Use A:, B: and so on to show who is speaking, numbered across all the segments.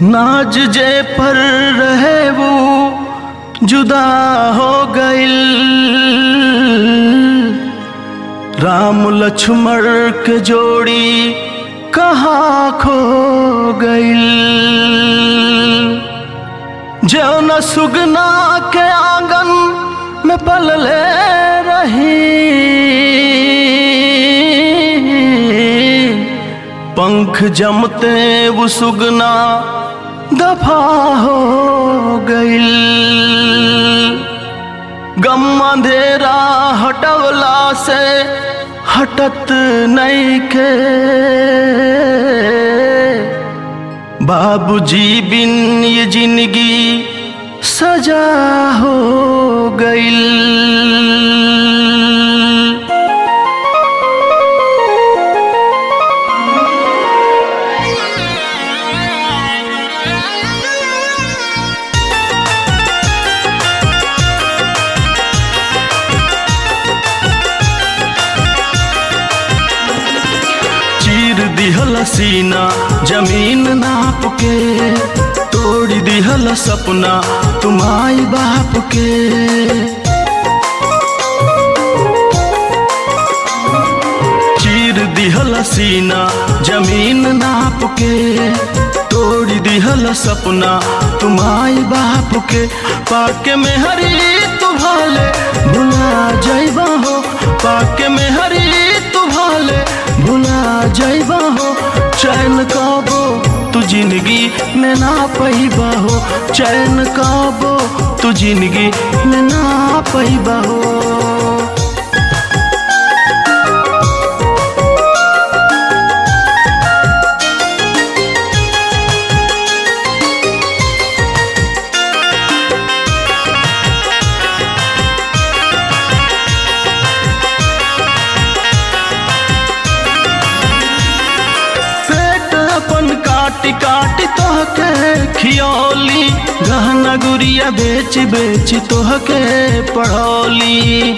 A: नाज जे पर रहे वो जुदा हो गइल राम लक्ष्मण के जोड़ी कहाँ खो गइल जो न सुगना के आंगन में पलले रही पंख जमते वो सुगना दफा हो गइल गम अंधेरा हटवला से हटत नहीं के बाबूजी बिन ये जिंदगी सजा हो गइल चीर दिहल सीना जमीन नाप के तोड़ दिहल सपना तुम्हारी बाप के चीर दिहल सीना जमीन नाप के तोड़ दिहल सपना तुम्हारी बाप के पाके में हरी तुम्हारे भुला जाइबा हो पाके में हरी तुम्हारे भुला जाइबा हो चैन काबो तू जिंदगी में ना पैबा हो चैन काबो तू जिंदगी में ना पैबा हो पेट अपन काटी काटी तोहके खियौली गहना गुड़िया बेच बेच तोहके पढ़ौली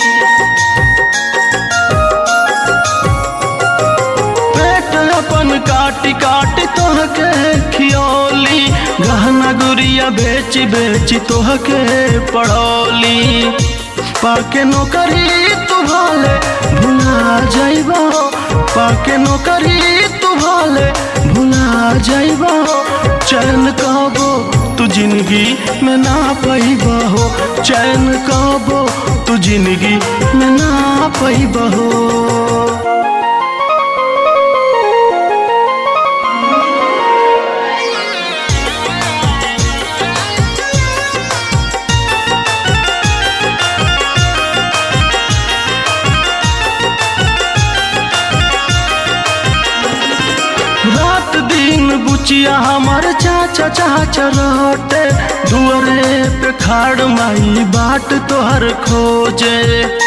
A: पेट अपन काटी काटी तोहके खियौली गहना गुड़िया बेच बेच तोहके पढ़ौली पाके नौकरी तुम्हारे भुला जाइबा पाके नौकरी तुम्हारे भुला जाइबा चैन काबो तू जिंदगी में ना पैबा हो चैन काबो तू जिंदगी में ना पैबा हो रात दिन बुचिया हमार चाचा चाचा रहते दुआरे पे खाड़ माई बाट तोहर खोजे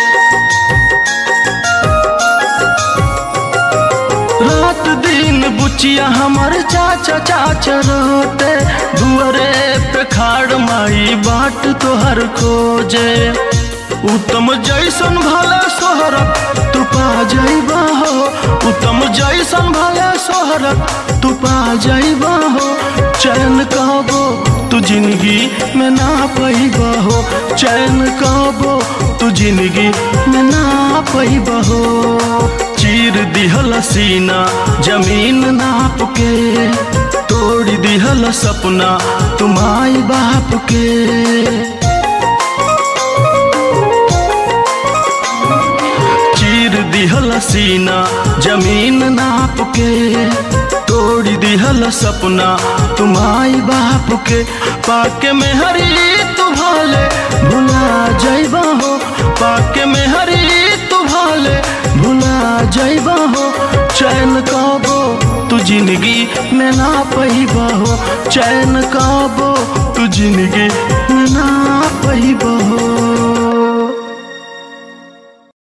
A: रात दिन बुचिया हमार चाचा चाचा रहते दुआरे पे खाड़ माई बाट तोहर खोजे उत्तम जैसन भले सोहरत तू पा जाइबा हो उत्तम जैसन भले सोहरत तू पा जाइबा हो चैन काबो तू जिंदगी में ना पैबा हो चैन काबो तू जिंदगी में ना पैबा हो चीर दिहल सीना जमीन नाप के तोड़ दिहल सपना तुम्हारी बाप के चीर दिहल सीना जमीन नाप के तोड़ दिहल सपना तुम्हारी बाप के पाके में हरी तुम्हारे भुला जाइबा हो पाके में हरी तुम्हारे भुला जाइबा हो चैन काबो तू जिंदगी में ना पैबा हो चैन काबो तू जिंदगी में ना पैबा हो